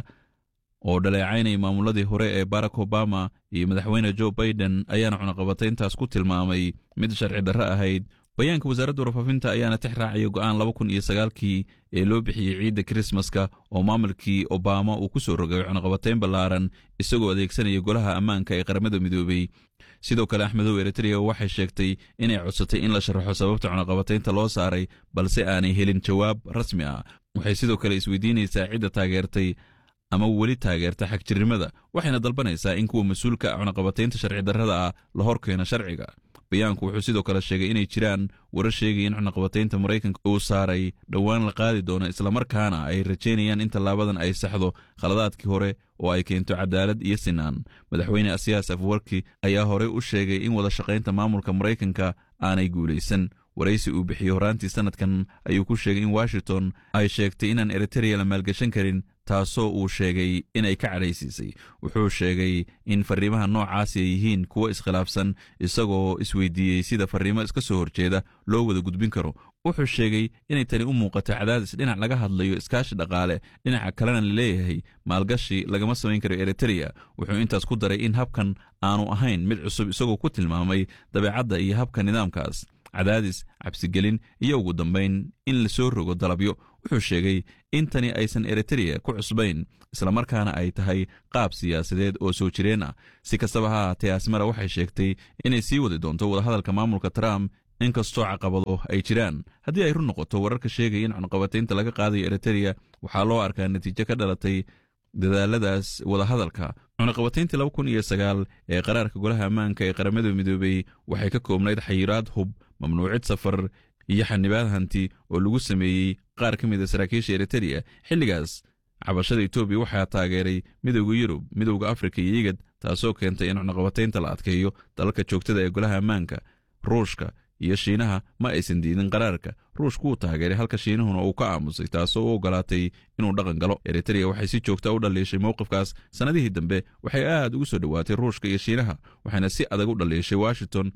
oo dhaleecaynaya maamuladii hore ee barack obama iyo madaxweyne jo baiden ayaana cunaqabatayntaas ku tilmaamay mid sharci darro ahayd bayaanka wasaaradda warfaafinta ayaana tix raacaya go'aan laba kun iyo sagaalkii ee loo bixiyey ciidda krismaska oo maamulkii obama uu ku soo rogay cunaqabatayn ballaaran isagoo adeegsanaya golaha ammaanka ee qaramada midoobey sidoo kale axmedow eritrea waxay sheegtay inay codsatay in la sharaxo sababta cunaqabataynta loo saaray balse aanay helin jawaab rasmi ah waxay sidoo kale isweydiinaysaa cidda taageertay ama weli taageerta xagjirnimada waxayna dalbanaysaa in kuwa mas-uulka cunaqabataynta sharci darrada ah la hor keeno sharciga bayaanku wuxuu sidoo kale sheegay inay jiraan warar sheegaya in cunaqabataynta maraykanka uu saaray dhowaan la qaadi doono islamarkaana ay rajaynayaan in tallaabadan ay saxdo khaladaadkii hore oo ay keento cadaalad iyo sinaan madaxweyne asiyaas afwarki ayaa horey u sheegay in wada shaqaynta maamulka maraykanka aanay guulaysan waraysi uu bixiyey horaantii sanadkan ayuu ku sheegay in washington ay sheegtay inaan eritrea la maalgashan karin taasoo uu sheegay inay ka cadhaysiisay wuxuu sheegay in farriimaha noocaasi ay yihiin kuwo iskhilaafsan isagoo isweydiiyey sida farriimo iska soo horjeeda loo wada gudbin karo wuxuu sheegay inay tani u muuqato cadaadis dhinac laga hadlayo iskaashi dhaqaale dhinaca kalena laleeyahay maalgashi lagama samayn karo eritreya wuxuu intaas ku daray in habkan aanu ahayn mid cusub isagoo ku tilmaamay dabeecadda iyo habka nidaamkaas cadaadis cabsigelin iyo ugu dambayn in la soo rogo dalabyo wuxuu sheegay in tani aysan eritreya ku cusbayn islamarkaana ay tahay qaab siyaasadeed oo soo jireen ah si kastaba ha ahaatee asmara waxay sheegtay inay sii wadi doonto wadahadalka maamulka trump inkastoo caqabado ay jiraan haddii ay run noqoto wararka sheegaya in cunqabataynta laga qaadayo eritreya waxaa loo arkaa natiijo ka dhalatay dadaaladaas wadahadalka cunaqabatayntii laba kun iyo sagaal ee qaraarka golaha ammaanka ee qaramada midoobey waxay ka koobnayd xayiraad hub mamnuucid safar iyo xanibaad hanti oo lagu sameeyey qaar ka mid a saraakiisha eritreya xilligaas cabashada etoobiya waxaa taageeray midowda yurub midowda afrika iyo igad taasoo keentay in cunaqabataynta la adkeeyo dalalka joogtada ee golaha ammaanka ruushka iyo shiinaha ma aysan diidin qaraarka ruushku wuu taageeray halka shiinahuna uu ka aamusay taasoo u ogolaatay inuu dhaqan galo eritreya waxay si joogta u dhaliishay mowqifkaas sannadihii dambe waxay aad ugu soo dhowaatay ruushka iyo shiinaha waxayna si adag u dhaliishay washington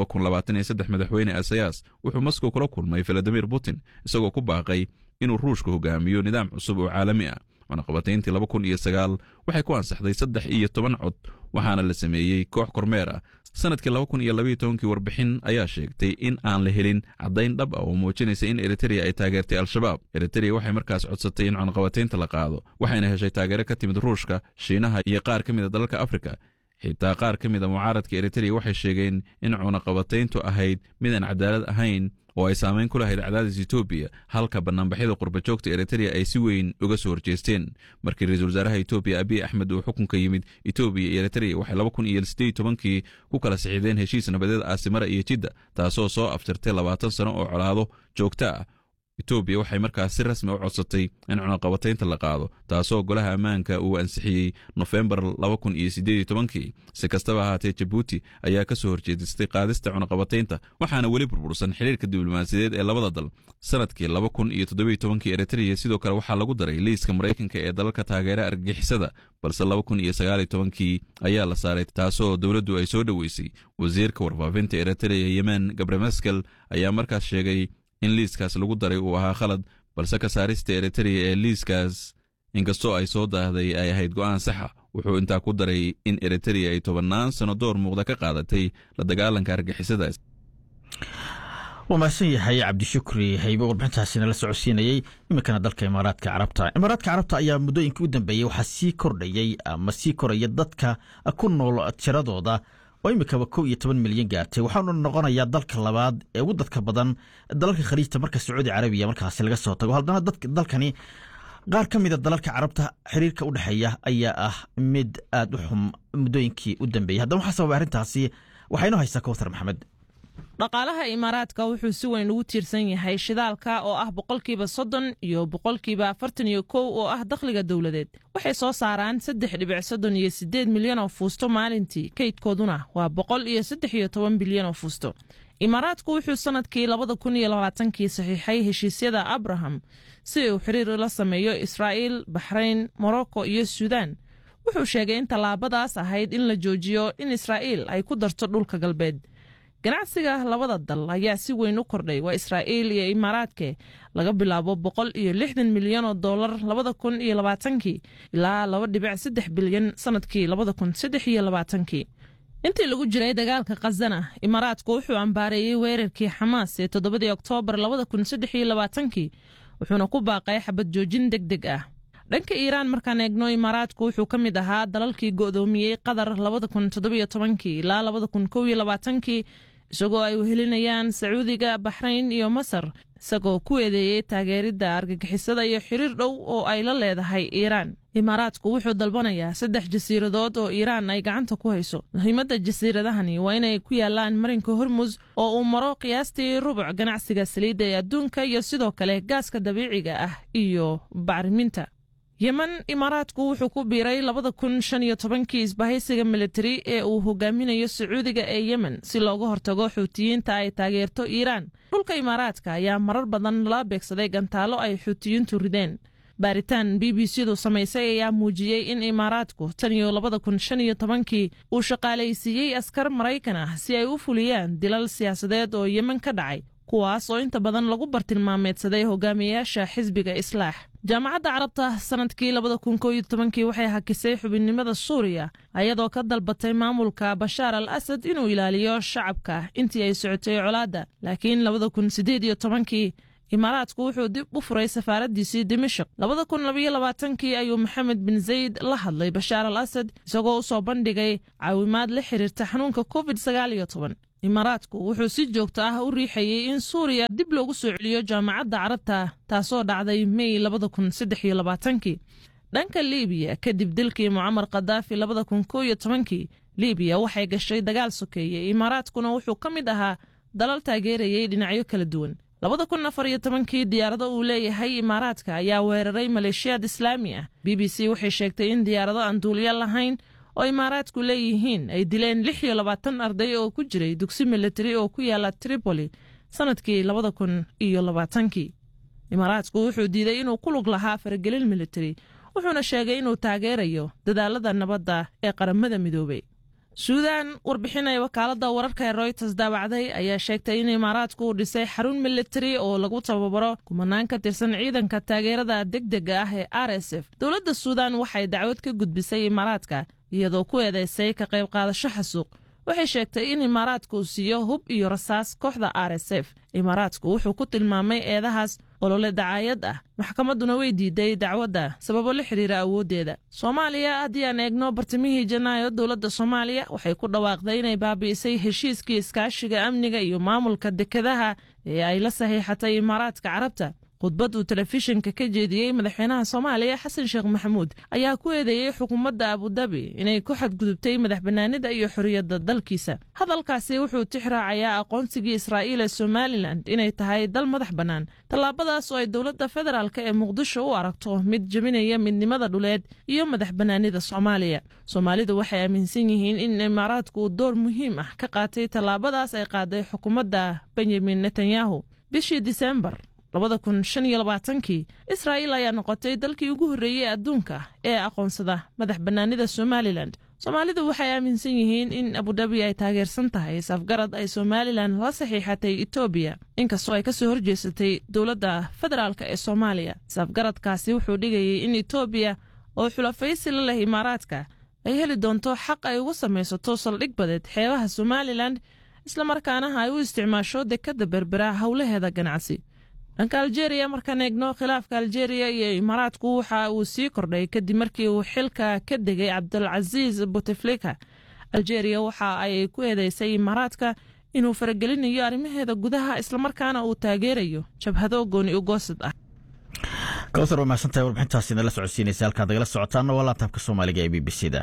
madaxweyne asayas wuxuu moskow kula kulmay valadimir putin isagoo ku baaqay inuu ruushka hogaamiyo nidaam cusub oo caalami ah cunaqabatayntii laba kun iyo sagaal waxay ku ansaxday saddex iyo toban cod waxaana la sameeyey koox kormeer ah sanadkii laba kun iyo labaiyo tobankii warbixin ayaa sheegtay in aan la helin caddayn dhab ah oo muujinaysa in eritreya ay taageertay al-shabaab eritreya waxay markaas codsatay in cunaqabataynta la qaado waxayna heshay taageero ka timid ruushka shiinaha iyo qaar ka mid a dalalka afrika xitaa qaar ka mid a mucaaradka eritreya waxay sheegeen in cunaqabatayntu ahayd midaan cadaalad ahayn oo ay saamayn ku lahayd cadaadis etoobiya halka banaanbaxyada qurbajoogta eritreya ay si weyn uga soo horjeesteen markii ra-iisul wasaaraha etoobiya abiy axmed uu xukunka yimid etoobiya iyo eritreya waxay laba kun iyo sideed tobankii ku kala saxiideen heshiis nabadeed aasimara iyo jidda taasoo soo aftirtay labaatan sano oo colaado joogto ah etoobiya waxay markaas si rasmi u codsatay in cunaqabataynta la qaado taasoo golaha ammaanka uu ansixiyey nofembar laba kun iyo sideed tobankii si kastaba ahaatee jabuuti ayaa ka soo horjeedistay qaadista cunaqabataynta waxaana weli burbursan xiriirka diblomaasiyadeed ee labada dal sanadkii laba kun iyo toddobiyo tobankii eritreya sidoo kale waxaa lagu daray liiska maraykanka ee dalalka taageera argagixisada balse laba kun iyo sagaaliyo tobankii ayaa la saaray taasoo dowladdu ay soo dhoweysay wasiirka warfaafinta eritreya yemen gabremeskel ayaa markaas sheegay in liiskaas lagu daray uu ahaa khalad balse ka saarista eritreya ee liiskaas inkastoo ay soo daahday ay ahayd go'aan saxa wuxuu intaa ku daray in eritreya ay tobannaan sano door muuqda ka qaadatay la dagaalanka argixisadaas waa mahadsan yahay cabdishukri haybe warbixintaasina la socodsiinayey iminkana dalka imaaraadka carabta imaaraadka carabta ayaa muddooyinkii u dambeeyey waxaa sii kordhayey ama sii koraya dadka ku nool tiradooda oo iminkaba kow iyo toban milyan gaartay waxaanu noqonayaa dalka labaad ee ugu dadka badan dalalka khaliijta marka sacuudi carabiya markaasi laga soo tago haddana dalkani qaar ka mida dalalka carabta xiriirka u dhexeeya ayaa ah mid aad u xum muddooyinkii u dambeeyey haddana waxaa sababay arrintaasi waxaa inoo haysaa kowthar maxamed dhaqaalaha imaaraadka wuxuu si weyn ugu tiirsan yahay shidaalka oo ah boqolkiiba soddon iyo boqolkiiba afartan iyo kow oo ah dakhliga dowladeed waxay soo saaraan saddex dhibic soddon iyo siddeed milyan oo fuusto maalintii kaydkooduna waa boqol iyo saddex iyo toban bilyan oo fuusto imaaraadku wuxuu sannadkii labada kun iyo labaatankii saxiixay heshiisyada abraham si uu xiriir la sameeyo israa'iil baxrayn morocco iyo suudaan wuxuu sheegay in tallaabadaas ahayd in la joojiyo in israa'iil ay ku darto dhulka galbeed ganacsiga labada dal ayaa si weyn u kordhay waa israa'iil iyo imaaraadke laga bilaabo boqol iyo lixdan milyan oo dollar labada kun iyo labaatankii ilaa laba dhibic saddex bilyan sanadkii labada kun saddex iyo labaatankii intii lagu jiray dagaalka khazana imaaraadku wuxuu ambaareeyey weerarkii xamaas ee toddobadii oktoobar labada kun saddex iyo labaatankii wuxuuna ku baaqay xabad joojin deg deg ah dhanka iiraan markaan eegno imaaraadku wuxuu ka mid ahaa dalalkii go'doomiyey qatar labada kun toddobiyo tobankii ilaa labada kun kow iyo labaatankii isagoo ay wehelinayaan sacuudiga baxrayn iyo masar isagoo ku eedeeyey taageeridda argagixisada iyo xiriir dhow oo ay la leedahay iiraan imaaraadku wuxuu dalbanayaa saddex jasiiradood oo iiraan ay gacanta ku hayso muhiimadda jasiiradahani waa inay ku yaalaan marinka hormus oo uu maro qiyaastii rubuc ganacsiga saliidda ee adduunka iyo sidoo kale gaaska dabiiciga ah iyo bacriminta yemen imaaraadku wuxuu ku biiray labada kun shan iyo tobankii isbahaysiga militari ee uu hogaaminayo sacuudiga ee yemen si looga hortago xuutiyiinta ay taageerto iiraan dhulka imaaraadka ayaa marar badan la beegsaday gantaalo ay xuutiyiintu rideen baaritaan b b c du samaysay ayaa muujiyey in imaaraadku tan iyo labada kun shan iyo tobankii uu shaqaalaysiiyey askar maraykan ah si ay u fuliyaan dilal siyaasadeed oo yemen ka dhacay kuwaas oo inta badan lagu bartilmaameedsaday hogaamiyayaasha xisbiga islaax jaamacadda carabta sanadkii labada kun koo iyo tobankii waxay hakisay xubinnimada suuriya ayadoo ka dalbatay maamulka bashaar al asad inuu ilaaliyo shacabka intii ay socotay colaadda laakiin labada kun siddeed iyo tobankii imaaraadku wuxuu dib u furay safaaraddiisii dimashik labada kun labayo labaatankii ayuu maxamed bin zayd la hadlay bashaar al asad isagoo u soo bandhigay caawimaad la xiriirta xanuunka covid sagaal iyo toban imaaraadku wuxuu si joogto ah u riixayey in suuriya dib loogu soo celiyo jaamacadda carabta taasoo dhacday mey labada kun saddex iyo labaatankii dhanka liibiya kadib dilkii mucamar khadaafi labada kun koo iyo tobankii liibiya waxay gashay dagaal sokeeye imaaraadkuna wuxuu ka mid ahaa dalal taageerayay dhinacyo kala duwan labada kun afar iyo tobankii diyaarado uu leeyahay imaaraadka ayaa weeraray maleeshiyaad islaami ah b b c waxay sheegtay in diyaarado aan duuliyo lahayn oo imaaraadku leeyihiin ay dileen lix iyo labaatan arday oo ku jiray dugsi militari oo ku yaala tripoli sanadkii labada kun iyo labaatankii imaaraadku wuxuu diiday inuu ku lug lahaa faragelin militari wuxuuna sheegay inuu taageerayo dadaalada nabadda ee qaramada midoobay suudaan warbixin ay wakaaladda wararka ee royters daawacday ayaa sheegtay in imaaraadku uu dhisay xarun militari oo lagu tababaro kumanaan ka tirsan ciidanka taageerada degdega ah ee r s f dowladda suudaan waxay dacwad ka gudbisay imaaraadka iyadoo ku eedeysay ka qayb qaadasho xasuuq waxay sheegtay in imaaraadku uu siiyo hub iyo rasaas kooxda r s f imaaraadku wuxuu ku tilmaamay eedahaas olole dacaayad ah maxkamadduna way diiday dacwadda sababo la xiriira awooddeeda soomaaliya haddii aan eegno bartimihii janaayo dowladda soomaaliya waxay ku dhawaaqday inay baabi'isay heshiiskii iskaashiga amniga iyo maamulka dekedaha ee ay la saxiixatay imaaraadka carabta khudbad uu telefishinka ka jeediyey madaxweynaha soomaaliya xasan sheekh maxamuud ayaa ku eedeeyey xukuumadda abudabi inay ku xadgudubtay madax bannaanida iyo xorriyadda dalkiisa hadalkaasi wuxuu tixraacayaa aqoonsigii israa'iil ee somalilan inay tahay dal madax bannaan tallaabadaas oo ay dowladda federaalk ee muqdisho u aragto mid jebinaya midnimada dhuleed iyo madax bannaanida soomaaliya soomaalidu waxay aaminsan yihiin in imaaraadku uu door muhiim ah ka qaatay tallaabadaas ay qaaday xukuumadda benyamin netanyahu bishii disembar labada kun shan iyo labaatankii israa'iil ayaa noqotay dalkii ugu horreeyey adduunka ee aqoonsada madax bannaanida somalilan soomaalidu waxay aaminsan yihiin in abudabi ay taageersan tahay safgarad ay somalilan la saxiixatay etoobiya inkastoo ay kasoo horjeesatay dowladda federaalk ee soomaaliya safgaradkaasi wuxuu dhigayay in etoobiya oo xulafaysi la leh imaaraadka ay heli doonto xaq ay ugu samaysato saldhig badeed xeebaha somalilan islamarkaana ay u isticmaasho dekadda berbera howlaheeda ganacsi dhanka aljeeriya markaan eegno khilaafka aljeeriya iyo imaaraadku waxa uu sii kordhay kadib markii uu xilka ka degay cabdulcasiis buteflika aljeeriya waxa ay ku eedeysay imaaraadka inuu faragelinayo arrimaheeda gudaha islamarkaana uu taageerayo jabhado gooni ugoosad ah kawtar waa mahadsantahay warbixintaasi nala socodsiinaysa halkaad nagala socotaana waa laabtaabka soomaaliga ee b b c da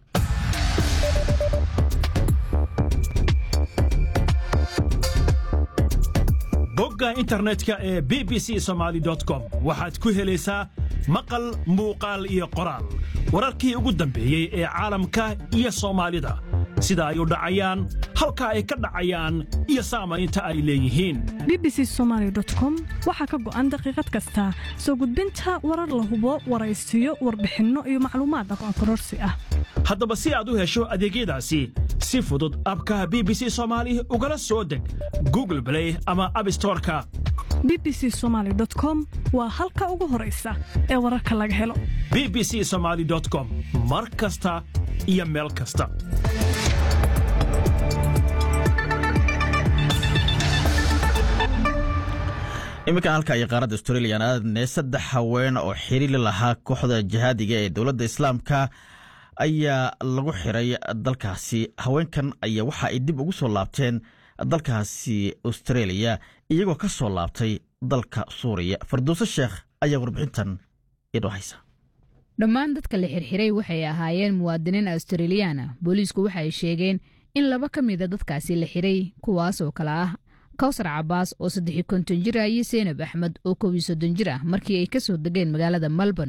bogga internetka ee b b c somaali com waxaad ku helaysaa maqal muuqaal iyo qoraal wararkii ugu dambeeyey ee caalamka iyo soomaalida sida ay u dhacayaan halka ay ka dhacayaan iyo saamaynta ay leeyihiin b b c somaali com waxaa ka go'an daqiiqad kasta soo gudbinta warar la hubo waraysiyo warbixinno iyo macluumaad aqoon kororsi ah haddaba si aad u hesho adeegyadaasi si fudud abka b b c soomaali ugala soo deg google blay ama abstoreka b b c somaali com waa halka ugu horaysa ee wararka laga helo b b c somaali com mar kasta iyo meel kasta iminkan halka iyo qaaradda australiyan aadne saddex haween oo xiriili lahaa kooxda jihaadiga ee dowladda islaamka ayaa lagu xiray dalkaasi haweenkan ayaa waxa ay dib ugu soo laabteen dalkaasi australia iyagoo ka soo laabtay dalka suuriya farduuse sheekh ayaa warbixintan idhoo haysa dhammaan dadka la xirxiray waxay ahaayeen muwaadiniin australiyaana booliisku waxay sheegeen in laba ka mida dadkaasi la xiray kuwaas oo kale ah kawsar cabaas oo saddex konton jir ah iyo seenab axmed oo kow iyo soddon jir ah markii ay ka soo degeen magaalada melbourne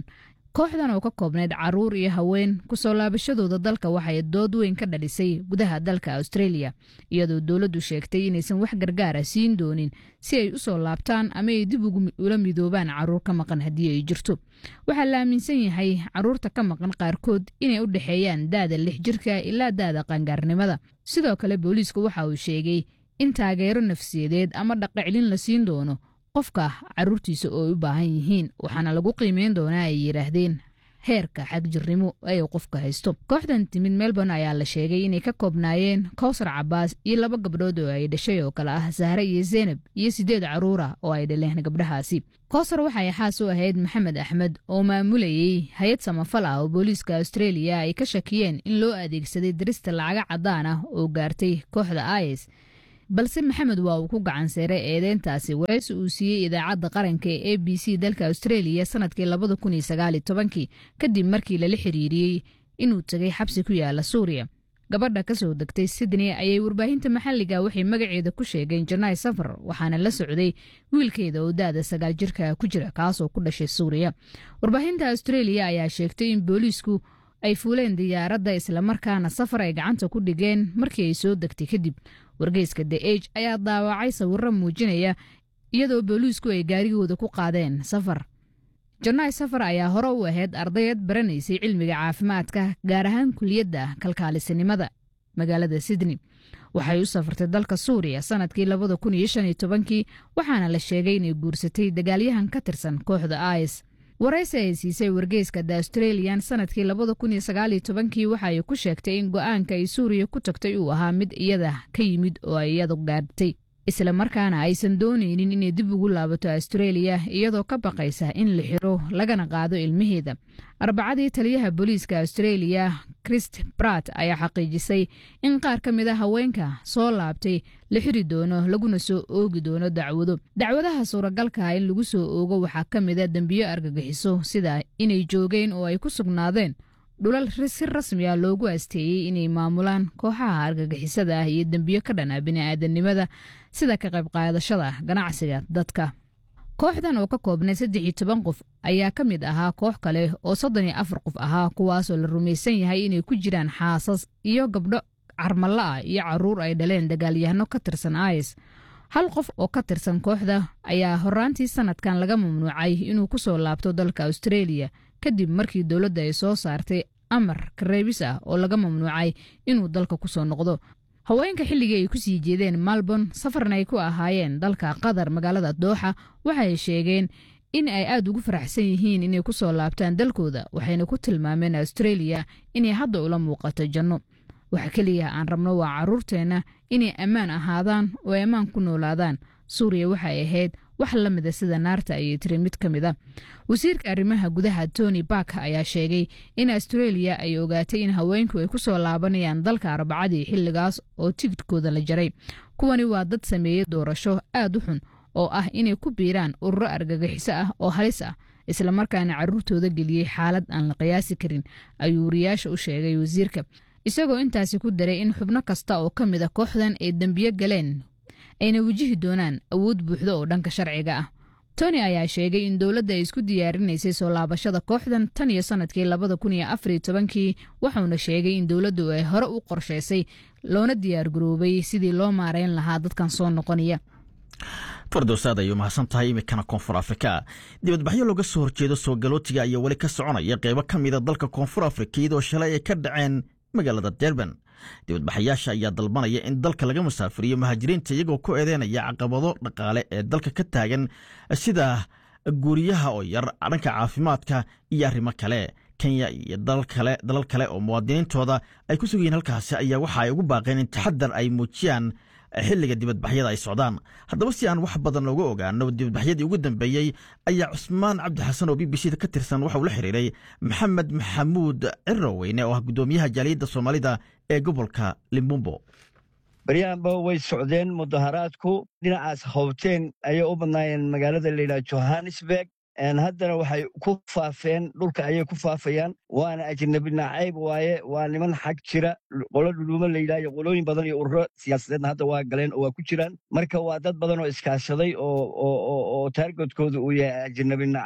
kooxdan oo ka koobnayd caruur iyo haween kusoo laabashadooda dalka waxay dood weyn ka dhalisay gudaha dalka australia iyadoo dowladdu sheegtay inaysan wax gargaara siin doonin si ay u soo laabtaan ama ay dib ula midoobaan caruur ka maqan haddii ay jirto waxaa la aaminsan yahay caruurta ka maqan qaarkood inay u dhexeeyaan daada lix jirka ilaa daada qaangaarnimada sidoo kale booliisku waxa uu sheegay in taageero nafsiyadeed ama dhaqaclin la siin doono qofka caruurtiisa oo ay u baahan yihiin waxaana lagu qiimeyn doonaa ay yidhaahdeen heerka xagjirnimo ay qofka haysto kooxdan timid melbourne ayaa la sheegay inay ka koobnaayeen kowsar cabaas iyo laba gabdhood oo ay dhashay oo kale ah sahre iyo zeynab iyo siddeed caruur ah oo ay dhaleen gabdhahaasi kowsar waxay xaas u ahayd maxamed axmed oo maamulayey hay-ad samafal ah oo booliiska australia ay ka shakiyeen in loo adeegsaday dirista lacaga caddaan ah oo gaartay kooxda is balse maxamed waa uu ku gacan seeray eedeyntaasi waraysi uu siiyey idaacadda qaranka ee a b c dalka australia sanadkii labada kun iyo sagaaliyo tobankii kadib markii lala xiriiriyey inuu tegay xabsi ku yaala suuriya gabadha ka soo degtay sydney ayay warbaahinta maxalliga waxay magaceeda ku sheegeen janaay safar waxaana la socday wiilkeeda oo da-da sagaal jirka ku jira kaasoo ku dhashay suuriya warbaahinta australia ayaa sheegtay in booliisku ay fuuleen diyaaradda islamarkaana safar ay gacanta ku dhigeen markii ay soo degtay kadib wargeyska the age ayaa daawacay sawiro muujinaya iyadoo booliisku ay gaarigooda ku qaadeen safar janaay safar ayaa hore u ahayd ardayad baranaysay cilmiga caafimaadka gaar ahaan kuliyadda kalkaalisanimada magaalada sydney waxay u safartay dalka suuriya sanadkii labada kun iyo shan iyo tobankii waxaana la sheegay inay guursatay dagaalyahan ka tirsan kooxda is waraysi ay siisay wargeyska the australian sanadkii labada kun iyo sagaaliyo tobankii waxa ay ku sheegtay in go-aanka ay suuriya ku tagtay uu ahaa mid iyada ka yimid oo ay iyadu gaartay isla markaana aysan doonaynin inay dib ugu laabato australia iyadoo ka baqaysa in la xiro lagana qaado ilmaheeda arbacadii taliyaha booliiska australia christ brat ayaa xaqiijisay in qaar ka mid a haweenka soo laabtay la xiri doono laguna soo oogi doono dacwado dacwadaha suuragalka in lagu soo oogo waxaa ka mid a dembiyo argagixiso sida inay joogeen oo ay ku sugnaadeen dhulal si rasmi ah loogu asteeyey inay maamulaan kooxaha argagixisada ah iyo dembiyo ka dhan ah bini'aadanimada sida ka qayb qaadashada ganacsiga dadka kooxdan oo ka koobnay saddex iyo toban qof ayaa ka mid ahaa koox kale oo soddon iyo afar qof ahaa kuwaasoo la rumaysan yahay inay ku jiraan xaasas iyo gabdho carmalla ah iyo caruur ay dhaleen dagaalyahano ka tirsan is hal qof oo ka tirsan kooxda ayaa horaantii sanadkan laga mamnuucay inuu ku soo laabto dalka australia kadib markii dowladda ay soo saartay amar kareebis ah oo laga mamnuucay inuu dalka ku soo noqdo haweenka xilligii ay ku sii jeedeen malborne safarna ay ku ahaayeen dalka qatar magaalada dooxa waxay sheegeen in ay aad ugu faraxsan yihiin inay ku soo laabtaan dalkooda waxayna ku tilmaameen australia inay hadda ula muuqato janno waxa keliya aan rabno waa caruurteenna inay ammaan ahaadaan oo ay ammaan ku noolaadaan suuriya waxay ahayd wax la mida sida naarta ayay tiri mid ka mid a wasiirka arrimaha gudaha tony bark ayaa sheegay in australia ay ogaatay in haweenku ay ku soo laabanayaan dalka arbacadii xilligaas oo tigidhkooda la jaray kuwani waa dad sameeyey doorasho aad u xun oo ah inay ku biiraan ururo argagixiso ah oo halis ah islamarkaana caruurtooda geliyey xaalad aan la qiyaasi karin ayuu wariyaasha u sheegay wasiirka isagoo intaasi ku daray in xubno kasta oo ka mid a kooxdan ay dembiyo galeen ayna wajihi doonaan awood buuxda oo dhanka sharciga ah tony ayaa sheegay in dowladda ay isku diyaarinaysay soo laabashada kooxdan tan iyo sanadkii labada kun iyo afar iyo tobankii wuxuuna sheegay in dowladdu ay hore u qorshaysay loona diyaargaroobay sidii loo maareyn lahaa dadkan soo noqonaya fardowsaad ayuu mahadsan tahay iminkana koonfur afrika dibadbaxyo looga soo horjeedo soo galootiga ayaa weli ka soconaya qeybo ka mida dalka koonfur afrika iyadoo shalay ay ka dhaceen magaalada derban dibadbaxayaasha ayaa dalbanaya in dalka laga musaafiriyo muhaajiriinta iyagoo ku eedeynaya caqabado dhaqaale ee dalka ka taagan sida guuriyaha oo yar dhanka caafimaadka iyo arrimo kale kenya iyo dalal kale oo muwaadiniintooda ay ku sugayiin halkaasi ayaa waxa ay ugu baaqeen in taxadar ay muujiyaan xilliga dibadbaxyada ay socdaan haddaba si aan wax badan looga ogaano dibadbaxyadii ugu dambeeyey ayaa cusmaan cabdi xasan oo b b c da ka tirsan waxa uu la xiriiray maxamed maxamuud ciroweyne oo ah guddoomiyaha jaaliyadda soomaalida ee gobolka limbumbo baryahanba way socdeen mudaharaadku dhinacaas howteen ayay u badnaayeen magaalada layidhaha johannesburg haddana waxay ku faafeen dhulka ayay ku faafayaan waana ajnabi nacayb waaye waa niman xag jira qolo dhuluumo layidhaha iyo qolooyin badan iyo ururo siyaasadeedna hadda waa galeen oo waa ku jiraan marka waa dad badan oo iskaashaday oo taargetkooda uu yahay ajnabi nacayb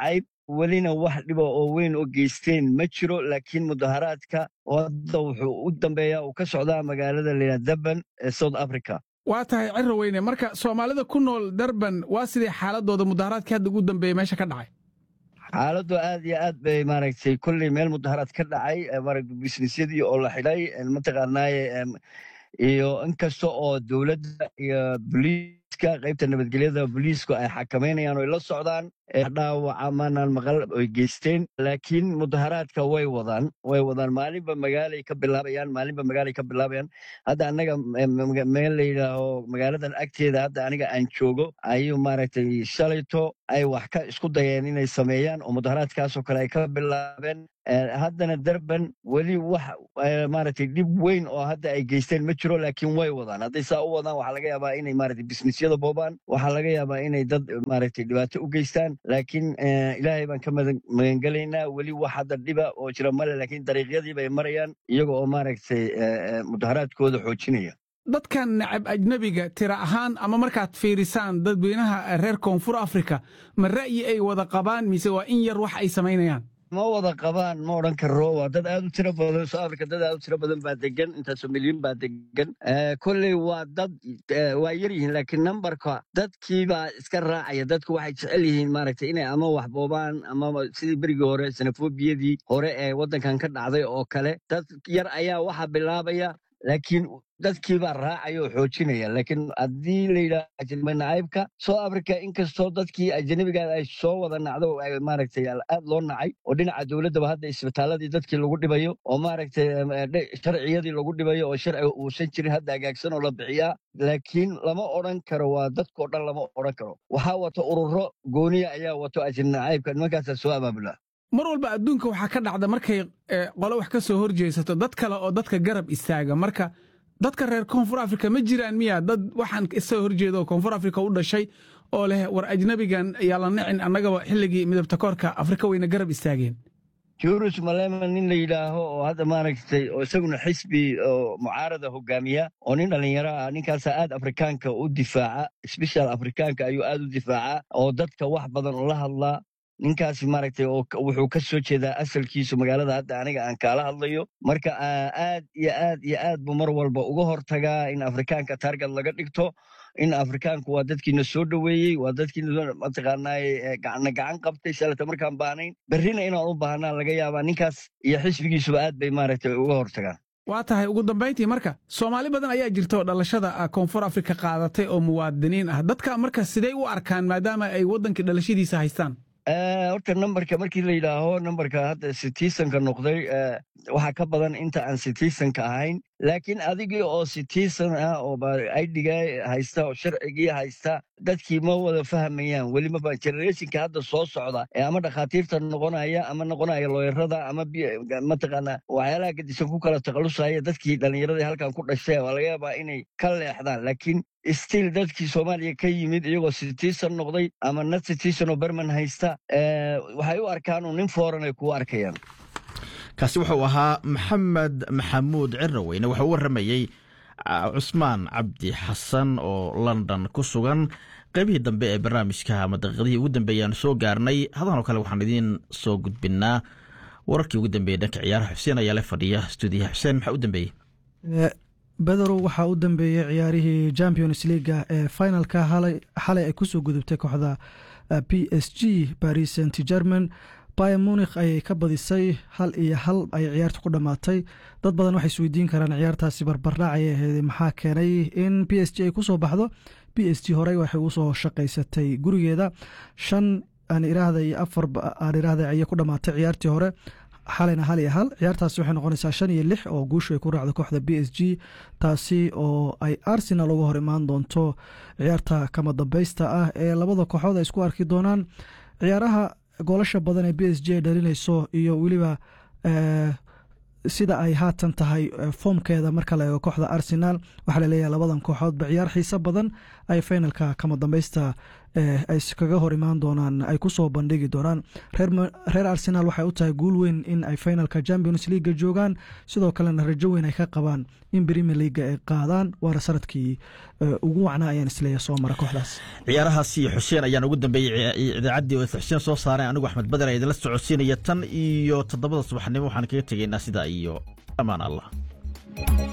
welina wax dhiba oo weyn oo geysteen ma jiro laakiin mudaharaadka hadda wuxuu u dambeeya uu ka socdaa magaalada layidhaha durban ee south africa waa tahay ciro weyne marka soomaalida ku nool durban waa sidii xaaladooda mudaharaadkii hadda ugu dambeeyey meesha ka dhacay xaaladdu aad iyo aad bay maaragtay kolley meel mudaharaad ka dhacay maaragtay bisnisyadii oo la xidhay mataqaanaaye iyo inkasta oo dowladda iyo boliiska qaybta nabadgelyada boliisku ay xakameynayaan oy la socdaan dhaawaca maanaan maqal oy geysteen laakiin mudaharaadka way wadaan way wadaan maalinba magaalay ka bilaabayaan maalinba magaalay ka bilaabayaan hadda annaga meel la yidhaaho magaaladan agteeda hadda aniga aan joogo ayuu maaragtay shalayto ay wax ka isku dayeen inay sameeyaan oo mudaharaadkaasoo kale ay ka bilaabeen haddana durban weli wax maaragtay dhib weyn oo hadda ay geysteen ma jiro laakiin way wadaan hadday saa u wadaan waxaa laga yaabaa inay maaragtay bisnisyada boobaan waxaa laga yaabaa inay dad maaragtay dhibaato u geystaan laakiin ilaahay baan ka magangelaynaa weli wax hadda dhiba oo jira male laakiin dariiqyadii bay marayaan iyaga oo maaragtay mudaharaadkooda xoojinaya dadkan nacab ajnebiga tira ahaan ama markaad fiirisaan dadweynaha reer koonfur afrika ma ra'yi ay wada qabaan mise waa in yar wax ay samaynayaan ma wada qabaan ma odhan karo waa dad aad u tiro badan soo afrika dad aad u tiro badan baa degan intaasoo milyan baa degan kolley waa dad waa yar yihiin laakiin nambarka dadkiibaa iska raacaya dadku waxay jecel yihiin maaragtay inay ama wax boobaan ama sidii berigii hore sanafobiyadii hore ee waddankan ka dhacday oo kale dad yar ayaa waxa bilaabaya laakiin dadkiibaa raacaya oo xoojinaya laakiin haddii la yidhaha nacaybka soo africa inkastoo dadkii ajanabigaada ay soo wada nacdo maaragtay aad loo nacay oo dhinaca dowladdaba hadda isbitaaladii dadkii lagu dhibayo oo maaragtay sharciyadii lagu dhibayo oo sharci uusan jirin hadda hagaagsan oo la bixiyaa laakiin lama odhan karo waa dadkao dhan lama odhan karo waxaa wato ururo gooniya ayaa wato ajani nacaybka nimankaasaa soo abaabula mar walba adduunka waxaa ka dhacda markay qole wax ka soo horjeesato dad kale oo dadka garab istaaga marka dadka reer koonfur afrika ma jiraan miya dad waxaan isoo horjeeda oo koonfur afrika u dhashay oo leh war ajnabigan ayaa la nicin annagaba xilligii midabta koorka afrika wayna garab istaageen jurus malema nin la yidhaaho oo hadda maaragtay oo isaguna xisbi oo mucaarada hogaamiya oo nin dhallinyaro ah ninkaasaa aad afrikaanka u difaaca sbeshal afrikaanka ayuu aad u difaaca oo dadka wax badan ula hadlaa ninkaasi maaragtay oo wuxuu ka soo jeedaa asalkiisu magaalada hadda aniga aan kaala hadlayo marka aad iyo aad iyo aad buu mar walba uga hortagaa in afrikaanka taargad laga dhigto in afrikaanku waa dadkiina soo dhoweeyey waa dadkiina mataqaanaaye gacna gacan qabtay shalata markaan baahnayn berrina inaan u baahnaa laga yaabaa ninkaas iyo xisbigiisuba aad bay maaragtay uga hortagaan waa tahay ugu dambayntii marka soomaali badan ayaa jirta oo dhalashada koonfur afrika qaadatay oo muwaadiniin ah dadka marka sidey u arkaan maadaama ay waddankii dhalashadiisa haystaan horta nambarka markii la yidhaaho nambarka hadda citizenka noqday waxaa ka badan inta aan citizenka ahayn laakiin adigii oo citizen ah oo idga haysta oo sharcigii haysta dadkii ma wada fahmayaan welimaba generationka hadda soo socda ee ama dhakhaatiirta noqonaya ama noqonaya looyarada ama mataqaana waxyaalaha gadisan ku kala takhalusaya dadkii dhallinyaradii halkan ku dhashay waa laga yaabaa inay ka leexdaan laakiin still dadkii soomaaliya ka yimid iyagoo citizen noqday ama not citizen oo berman haysta waxay u arkaan nin fooran ay kuu arkayaan kaasi wuxuu ahaa maxamed maxamuud ciraweyne wuxuu u warramayey cusmaan cabdi xasan oo london ku sugan qaybihii dambe ee barnaamijka ama daqiiqadihii ugu dambeeyaan soo gaarnay hadan oo kale waxaan idiin soo gudbinaa wararkii ugu dambeeyey dhanka ciyaaraha xuseen ayaa la fadhiya stuudiyaha xuseen maxaa u dambeeyey bederow waxaa u dambeeyey ciyaarihii champions leaga ee finalka xalay ay kusoo gudubtay kooxda p s g paris saint german bayer munikh ayay ka badisay hal iyo hal ayay ciyaarta ku dhammaatay dad badan waxay isweydiin karaan ciyaartaasi barbardhac ayay ahayd maxaa keenay in p s g ay kusoo baxdo p s g horey waxay usoo shaqaysatay gurigeeda shan aan iraahda iyo afar aan iraahda ayay ku dhammaatay ciyaartii hore xalayna hal iyo hal ciyaartaasi waxay noqonaysaa shan iyo lix oo guushu ay ku raacdo kooxda b s g taasi oo ay arsenal uga hor imaan doonto ciyaarta kama dambeysta ah ee labada kooxood ay isku arki doonaan ciyaaraha goolasha badan ee b s g ay dhalinayso iyo weliba sida ay haatan tahay foomkeeda marka la eego kooxda arsenal waxaa laleeyahay labadan kooxoodba ciyaar xiiso badan ay finalka kama dambeysta ay iskaga hor imaan doonaan ay ku soo bandhigi doonaan reer arsenal waxay u tahay guul weyn in ay finalka champions leaga joogaan sidoo kalena rajo weyn ay ka qabaan in premier leaga ay qaadaan waana sanadkii ugu wacnaa ayaan isleeya soo mara kooxdaas ciyaarahaasi xuseen ayaan ugu dambeeyey idaacaddii oo xuseen soo saareen anigu axmed bader ee idinla socodsiinaya tan iyo toddobada subaxnimo waxaan kaga tegaynaa sidaa iyo amaan allah